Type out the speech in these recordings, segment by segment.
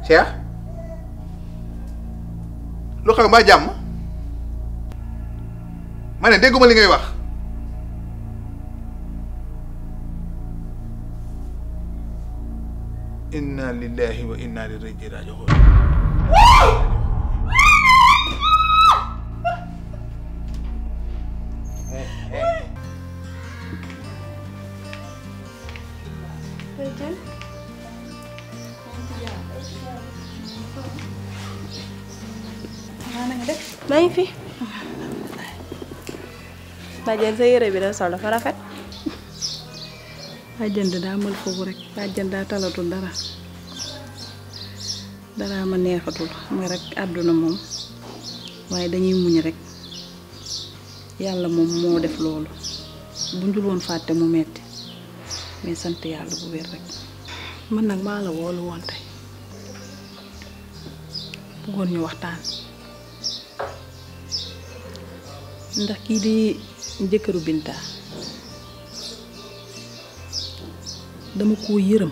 Cheikh lu xew mbaa jàmm ma ne dégguma li ngay wax inna lillahi wa inna ilayhi raji'un maa ngi fi. Badiane sa yére bi da sol dafa rafet. bàjjan daa mal foofu rek bàjjan daa talatul dara dara ma neexatul xam nga rek àdduna moom waaye dañuy muñ rek yàlla moom moo def loolu bu njul woon fàtte mu metti mais sant yàlla bu wér rek man nag maa la woolu woon tey bëggoon ñu waxtaan ndax kii di jëkkëru Binta dama koo yërëm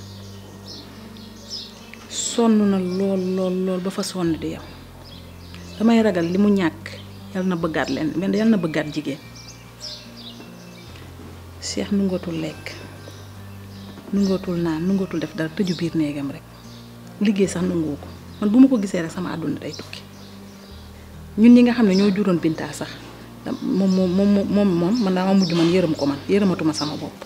sonn na lool lool lool ba fa sonn di yow damay ragal li mu ñàkk yal na bëggaat leen mais yal na bëggaat jigéen Cheikh nungatul lekk nungatul naan nungatul def dara tëju biir néegam rek liggéey sax nanguwu ko man bu ma ko gisee rek sama àdduna day tukki ñun ñi nga xam ne ñoo juróon Binta sax moom moom moom moom moom man daa ma mujj man yërëm ko man yërëmatuma sama bopp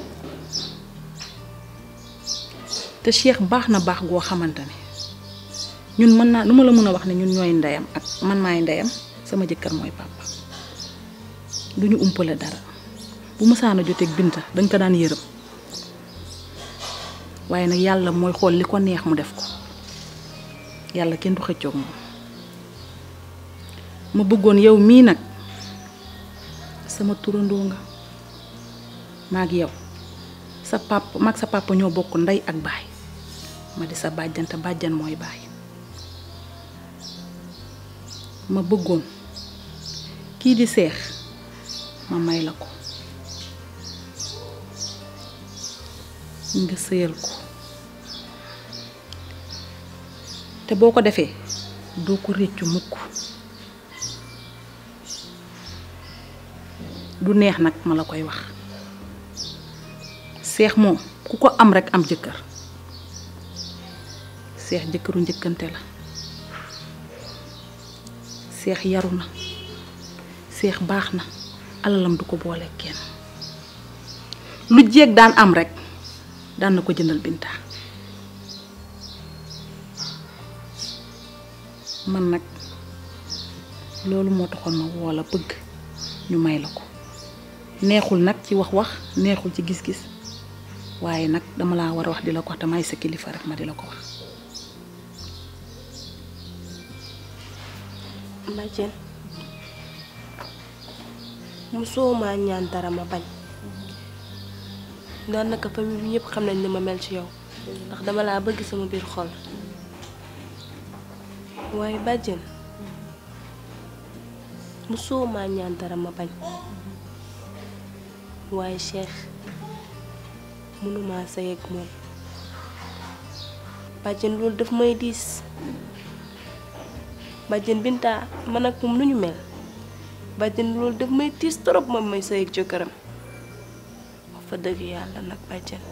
te Cheikh baax na baax goo xamante ne ñun mën naa lu ma la mën a wax ne ñun ñooy ndeyam ak man maay ndeyam sama jëkkër mooy papa du ñu umpale dara bu mësaan a joteeg Binta dañ ko daan yërëm waaye nag yàlla mooy xool li ko neex mu def ko yàlla kenn du xëccoog moom ma bëggoon yow mii nag sama turandoo nga maag yow sa papa maag sa papa ñoo bokk ndey ak baay ma di sa bàjjante bàjjan mooy baay ma bëggoon kii di seex ma may la ko nga sëyal ko te boo ko defee doo ko réccu mukk du neex nag ma la koy wax seex moom ku ko am rekk am jëkkër seex jëkkëru njëkkante la seex yaru na seex baax na alalam du ko boole kenn lu jéeg daan am rekk daan na ko jëndal Binta man nag loolu moo taxoon ma woo la bëgg ñu may la ko neexul nag ci wax-wax neexul ci gis-gis waaye nag dama laa war a wax di la ko wax te may sa kilifa rek ma di la ko wax. Badiane mosoo maa ñaan dara ma bañ daanaka famille bi ñëpp xam nañ ni ma mel ci yow ndax dama laa bëgg sama biir xol waaye Badiane mosoo maa ñaan dara ma bañ waaye Cheikh mënuma sëy ak moom Badiane loolu daf may diis Badiane Binta man ak moom nu ñu mel Badiane loolu daf may tiis trop moom may sëy ak jëkkëram wax fa dëgg yàlla nag Badiane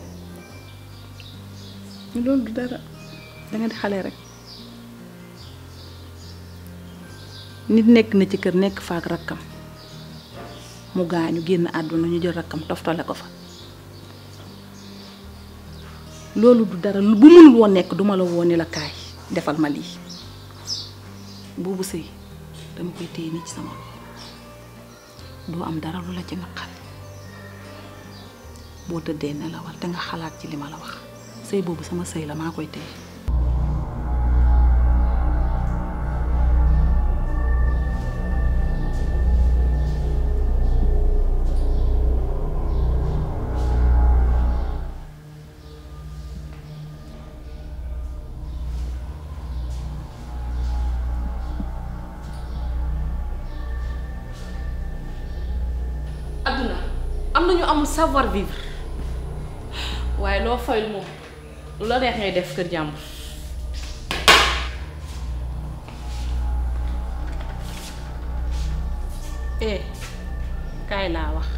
loolu du dara danga di xale rek nit nekk na ci kër nekk faak rakkam mu gaañu génn àdduna ñu jël rakkam toftale ko fa loolu du dara bu mënul woon nekk duma la woon ni la kaay defal ma lii boobu sëy dama koy téye nii ci sama loxo doo am dara lu la ci naqari boo tëddee nelawal te nga xalaat ci li ma la wax sëy boobu sama sëy la maa koy téye adduna am na ñu amul savoir vivre waaye loo fayul moom lu la neex ngay def kër jàmbur eh kaay laa wax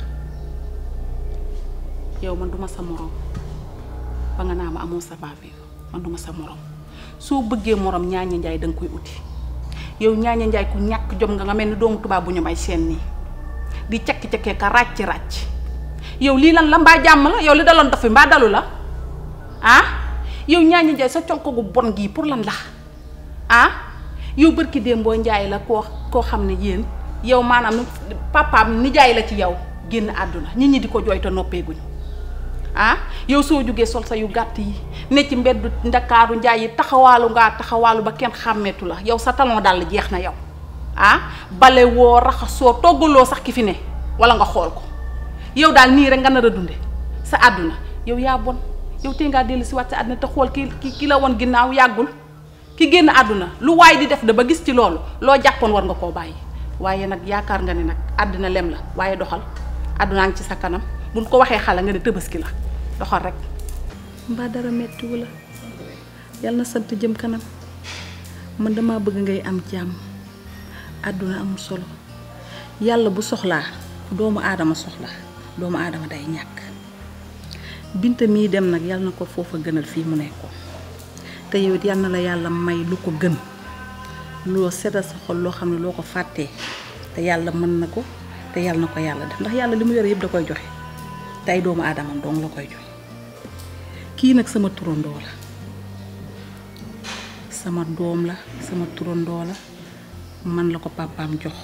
yow man duma sa morom ba nga naa ma amoo sa baabi man duma sa morom soo bëggee morom ñaaña njaay danga koy uti yow ñaaña njaay ku ñàkk jom nga nga mel ni doomu tubaab bu ñu may seen nii di cakki-cakkee ka ràcc ràcc yow lii lan la mbaa jàmm la yow li daloon dof fi mbaa dalu la ah yow ñaaña njaay sa conko gu bon gii pour lan la ah yow bërki démboo njaay la koo koo xam ne yéen yow maanaam papaam nijaay la ci yow génn àdduna nit ñi di ko jooy te noppeeguñu ah yow soo jógee sol sa yu gàtt yi ne ci mbeddu ndakaaru njaay yi taxawaalu ngaa taxawaalu ba kenn xàmmeetu la yow sa talon dàll jeex na yow ah bale woo raxasoo toggaloo sax ki fi ne wala nga xool ko yow daal nii rek nga nar a dunde sa àdduna yow yaa bon yow tey ngaa dellu si waat sa àdduna te xool ki ki ki la woon ginnaaw yàggul ki génn àdduna lu waay di def da ba gis ci loolu loo jàppoon war nga koo bàyyi waaye nag yaakaar nga ne nag àdduna lem la waaye doxal àddunaa ngi ci sa kanam buñ ko waxee xale nga ne tëbaski la doxal rek mbaa dara mettiwu la yàlla na sant jëm kanam man dama bëgg ngay am jàmm àdduna amul solo yàlla bu soxlaa doomu aadama soxla doomu aadama day ñàkk binta mii dem nag yàlla na ko foofa gënal fii mu nekkoon te yow it yàlla na la yàlla may lu ko gën loo seddal sa xol loo xam ne loo ko fàttee te yàlla mën na ko te yàlla na ko yàlla def ndax yàlla li mu yore yëpp da koy joxe te ay doomu aadamam dong la koy joxe kii nag sama turandoo la sama doom la sama turandoo la man la ko papaam jox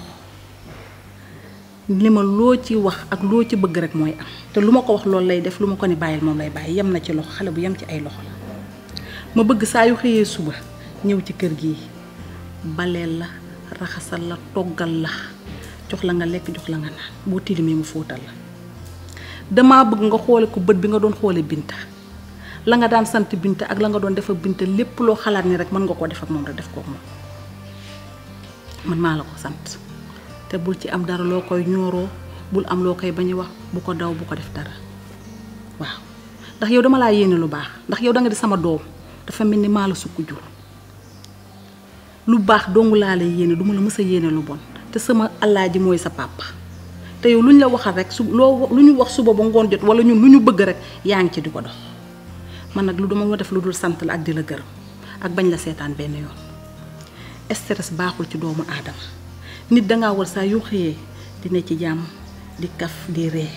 li ma loo ci wax ak loo ci bëgg rek mooy am te lu ma ko wax loolu lay def lu ma ko ni bàyyil moom lay bàyyi yem na ci loxo xale bu yem ci ay loxo la ma bëgg saa yu xëyee suba ñëw ci kër gi baleel la raxasal la toggal la jox la nga lekk jox la nga naan boo tilimee mu fóotal la damaa bëgg nga xoole ko bët bi nga doon xoole binta la nga daan sant binta ak la nga doon def ak binta lépp loo xalaat ni rek mën nga koo def ak moom rek def ko ak moom man maa la ko sant te bul ci am dara loo koy ñooroo bul am loo koy bañ a wax bu ko daw bu ko def dara waaw ndax yow dama laa yéene lu baax ndax yow da nga di sama doom dafa mel ni maa la sukk jur lu baax dongu laa lay yéene du ma la mës a yéene lu bon te sama alaaji mooy sa papa te yow lu ñu la waxal rek su loo lu ñu wax suba ba ngoon jot wala ñun lu ñu bëgg rek yaa ngi ci di ko dox man nag lu dama ma def lu dul sant la ak di la gërëm ak bañ la seetaan benn yoon stress baaxul ci doomu aadama nit dangaa war saa yoo xëyee di ne ci jàmm di kaf di ree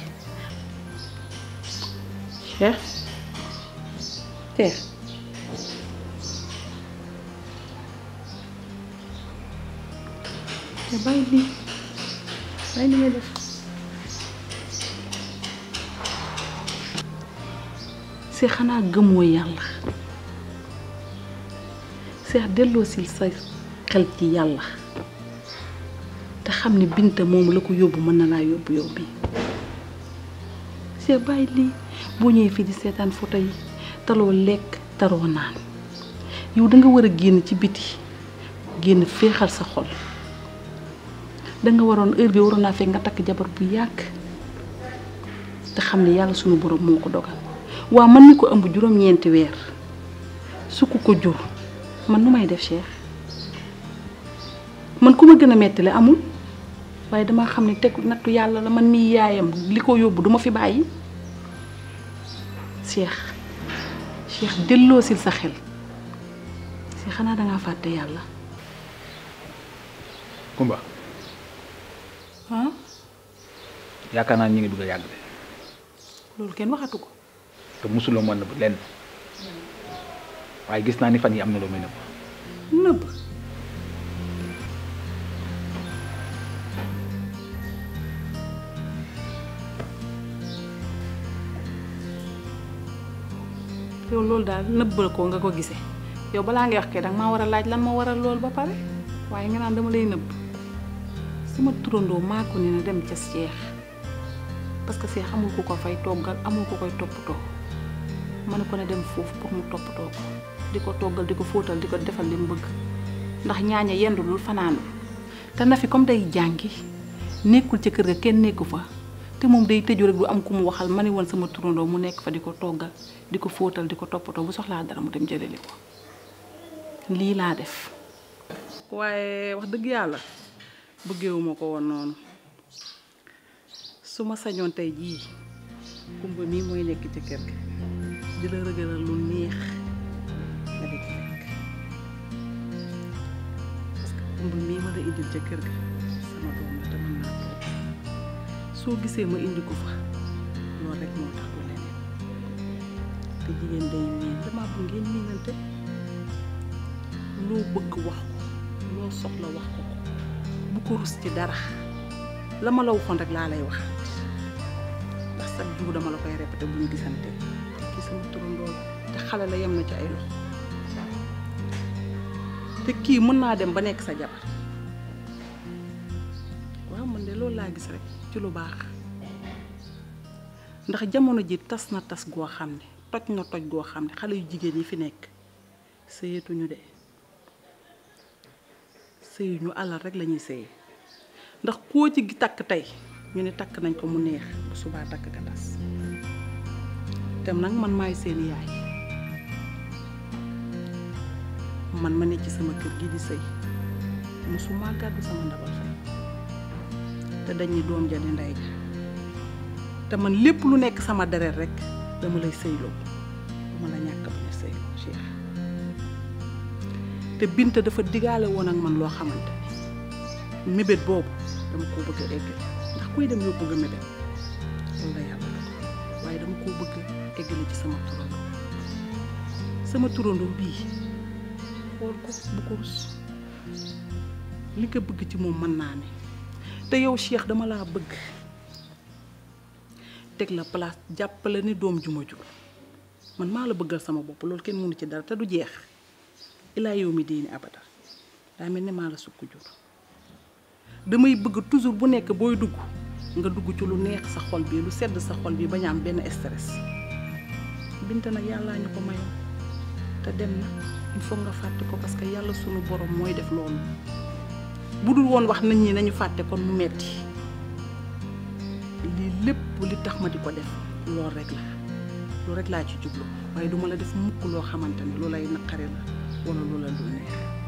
Cheikh Cheikh te bàyyi lii bàyyi li ngay def si xanaa gëmoo yàlla seex delloo si sa xel ci yàlla te xam ne binta moom la ko yóbbu mën na laa yóbbu yow bi seex bàyyi lii boo ñëwee fii di seetaan photo yi taloo lekk taroo naan yow danga war a génn ci biti génn féexal sa xol danga waroon heure bi waroon naa fekk nga takk jabar bu yàgg te xam ne yàlla sunu borom moo ko dogal waa man mi ko ëmb juróom-ñeenti weer su ko ko jur man nu may def Cheikh man ku ma gën a metti la amul waaye dama xam ne teg nattu yàlla la man mii yaayam li ko yóbbu duma fi bàyyi Cheikh Cheikh delloosil sa xel si xanaa dangaa fàtte yàlla Kumba ah yaakaar naa ñi ngi dugg a yàgg de loolu kenn waxatu ko te mosuloo mën nëbb lenn waaye gis naa ni fan yi am na loo may nëbb nëbb yow loolu daal nëbbal ko nga ko gisee yow balaa ngay wax kay danga maa war a laaj lan moo waral loolu ba pare waaye nga naan dama lay nëbb sama turandoo maa ko ne na dem ca Cheikh parce que Cheikh amul ku ko fay toggal amul ku koy toppatoo ma ne ko ne dem foofu pour mu toppatoo ko di ko toggal di ko fóotal di ko defal li mu bëgg ndax ñaaña yendulul fanaanul te na fi comme day jàngi nekkul ca kër ga kenn nekku fa te moom day tëju rek du am ku mu waxal ma ne woon sama turandoo mu nekk fa di ko toggal di ko fóotal di ko toppatoo bu soxlaa dara mu dem jëleli ko lii laa def waaye wax dëgg yàlla bëggewuma ko woon noonu su ma sañoon tey jii kumba mii mooy nekk ci kër gi di la rëgëral lu neex nga di ci lekk parce que kumba mii ma la indil ca kër ga sama doom la te mën naa toog soo gisee ma indi ko fa loolu rek moo tax du leneen te jigéen day miin dama bu ngeen miinante loo bëgg wax ko loo soxla wax ko ko bu ko rus ci dara la ma la waxoon rek laa lay waxaat ndax chaque jour dama la koy répété bu ñu gisante ci sama turandoo te xale la yem na ci ay loxo te kii mën naa dem ba nekk sa jabar waaw man de loolu laa gis rek ci lu baax ndax jamono ji tas na tas goo xam ne toj na toj goo xam ne xale yu jigéen yi fi nekk sëyetuñu de sëyuñu alal rek lañuy sëye ndax koo ci takk tey ñu ne takk nañ ko mu neex bu subaa takk ka tas tem nag man maay seen yaay man ma ne ci sama kër gi di sëy musuma gàddu sama ndabal fay te dañ ni doom ja di ndey ja te man lépp lu nekk sama deret rek dama lay sëyloo dama la ñàkk bañ a sëyloo Cheikh te Binta dafa digaale woon ak man loo xamante ne mébét boobu dama koo bëgg a eggale ndax kuy dem yoo bëgg a mébét loolu la yàlla dogal waaye dama koo bëgg a eggale ci sama turandoo sama turandoo bii xool ko bu ko rus li nga bëgg ci moom mën naa ne te yow Cheikh dama laa bëgg teg la place jàppale ni doom ju ma jur man maa la bëggal sama bopp loolu kenn mënu ci dara te du jeex ilaa yow mi diini abada daa mel ni maa la sukk jur damay bëgg toujours bu nekk booy dugg nga dugg ci lu neex sa xol bi lu sedd sa xol bi bañ a am benn stress binte nag yàllaa ñu ko mayoon te dem na il faut nga fàtte ko parce que yàlla sunu borom mooy def loolu bu dul woon wax nit ñi nañu fàtte kon mu metti lii lépp li tax ma di ko def loolu rek la loolu rek laa ci jublu waaye duma la def mukk loo xamante ne lu lay naqari la wala lu la dul neex